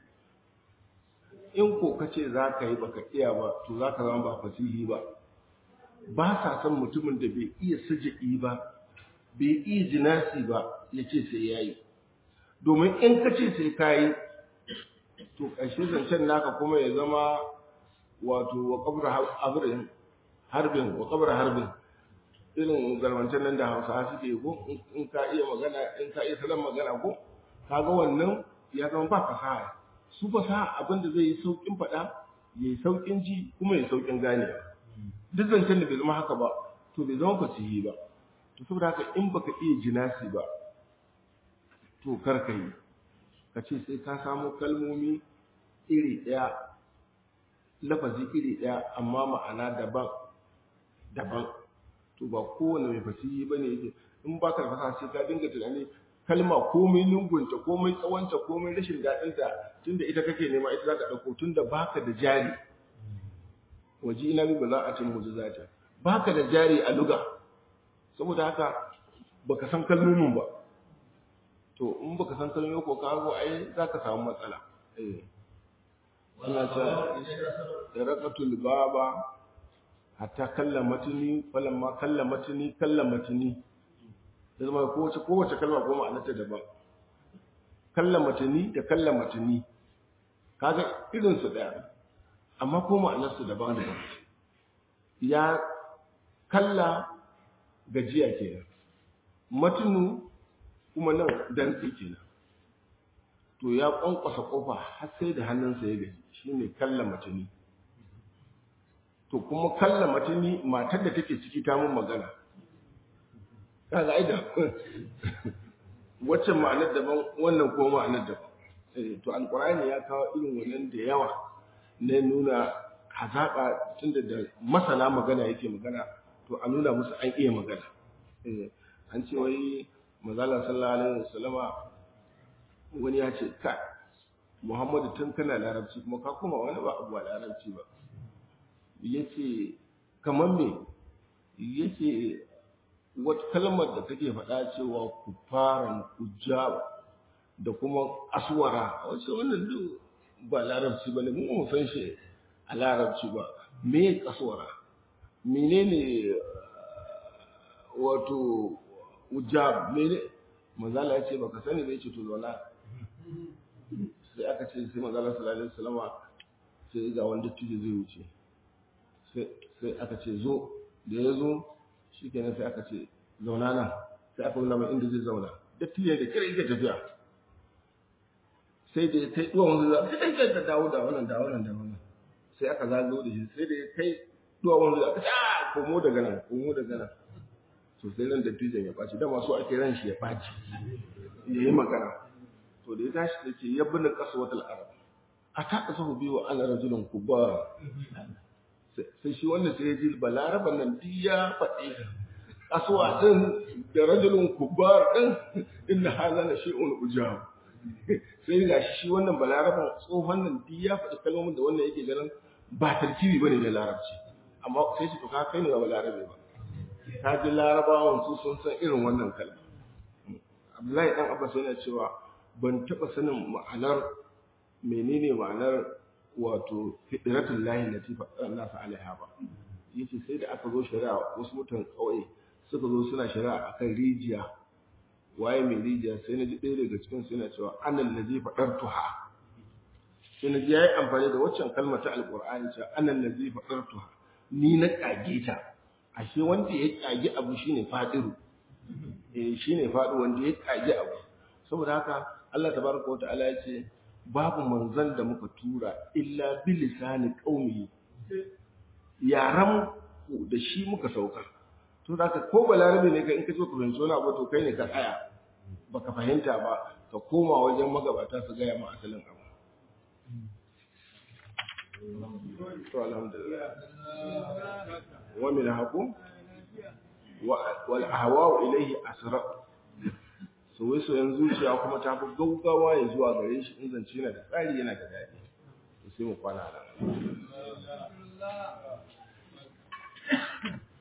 yi in ko ka ce za ka yi baka iya ba to za ka zama ba fasihi ba ba sa son mutumin da bai iya saja'i ba bai iya jinasi ba ya ce sai ya yi domin in ka ce sai ka yi to ƙarshe zancen naka kuma ya zama wato wa kabra harbin harbin wa kabra harbin irin garwancen nan da hausa suke ko in ka iya magana in ka iya salon magana ko kaga wannan ya zama ba fasaha su fasaha abin da zai yi saukin faɗa ya yi saukin ji kuma ya saukin ganewa duk zancen da bai zama haka ba to bai zama fasihi ba to saboda haka in baka iya jinasi ba to kar ka yi ka ce sai ka samu kalmomi iri ɗaya lafazi iri ɗaya amma ma'ana daban daban to ba kowane mai fasihi ba ne yake in ba ka fasaha sai ka dinga tunani kalma komai lungunta komai tsawonta komai rashin daɗinta tunda ita kake nema ita za ka ɗauko tunda baka da jari waje ina bi ba za a cin mujizata baka da jari a luga saboda haka baka san kalmomin ba to in baka san kalmomi ko ka go ai zaka samu matsala eh ana ta raqatul baba hatta kallamatni falamma kallamatni kallamatni da zama kowace kowace kalma ko ma'anarta daban kallamatni da kallamatni kaga irin su daya amma ko ma'anarsu daban daban ya kalla gajiya kenan matunu kuma nan dantsi kenan to ya kwankwasa kofa har sai da hannunsa ya gaji shine kalla matuni to kuma kalla matuni matar da take ciki ta mun magana kaga ai da wacce ma'anar daban wannan ko ma'anar daban to alqur'ani ya kawo irin wannan da yawa na nuna hazaƙa tunda da masana magana yake magana to a nuna musu an iya magana an ce wai mazala sallallahu alaihi wasallama wani ya ce ka muhammadu tun kana larabci kuma ka kuma wani ba abu larabci ba yace kamar me yace wata kalmar da kake faɗa cewa kufaran kujaba da kuma aswara wace wannan duk ba larabci ba ne mu mu san shi a larabci ba me kaswara menene wato ujab mene manzala ya ce baka sani bai ce to zauna sai aka ce sai manzala sallallahu alaihi wasallama sai ga wanda tije zai wuce sai aka ce zo da ya zo shikenan sai aka ce zauna nan sai aka nuna mai inda zai zauna dattijan da kira yake tafiya sai da ya kai duwan wanzu za ka kai da dawo da wannan da wannan da wannan sai aka zagayo da shi sai da ya kai duwan wanzu za ka ta komo daga nan komo daga nan to sai ran dattijan ya ɓaci da masu ake ran shi ya ɓaci ya yi magana to da ya tashi da ce ya bin kasuwatul arab a ta kasahu biyu ana rajulun kubba sai shi wanda sai ya ji balaraban nan duk ya faɗi kasuwa ɗin da rajulun kubbar ɗin inna hala na shi'un ujab sai ga shi wannan balaraban tsohon nan duk ya faɗi kalmomin da wannan yake ganin ba tarkibi bane da larabci amma sai shi to ka kai ne ba balarabe ba ka ji larabawan su sun san irin wannan kalma abdullahi dan abbas yana cewa ban taɓa sanin ma'anar menene ma'anar wato fitratul lahi lati nasa alaiha ba yace sai da aka zo shari'a wasu mutan kauye suka zo suna shari'a akan rijiya waye mai rijiya sai na ji ɗaya daga cikin su yana cewa annal ladhi fadartuha sai na ji yayi amfani da waccan kalmar ta alqur'ani cewa annal ladhi fadartuha ni na kage ta ashe wanda ya kage abu shine fadiru eh shine fadu wanda ya kage abu saboda haka Allah tabaraka wa ta'ala ya ce babu manzon da muka tura illa bilisani qaumi yaran da shi muka sauka to da ko balarabe ne kai in ka zo ka fahimci wani abu to kai ne ka tsaya baka fahimta ba ka koma wajen magabata su gaya ma asalin abu to alhamdulillah wa min haqu wal ahwa ilayhi asra soye-soyen zuciya kuma ta fi gaugawa ya zuwa gare shi in zance yana da tsari yana da daɗi sai mu kwana nan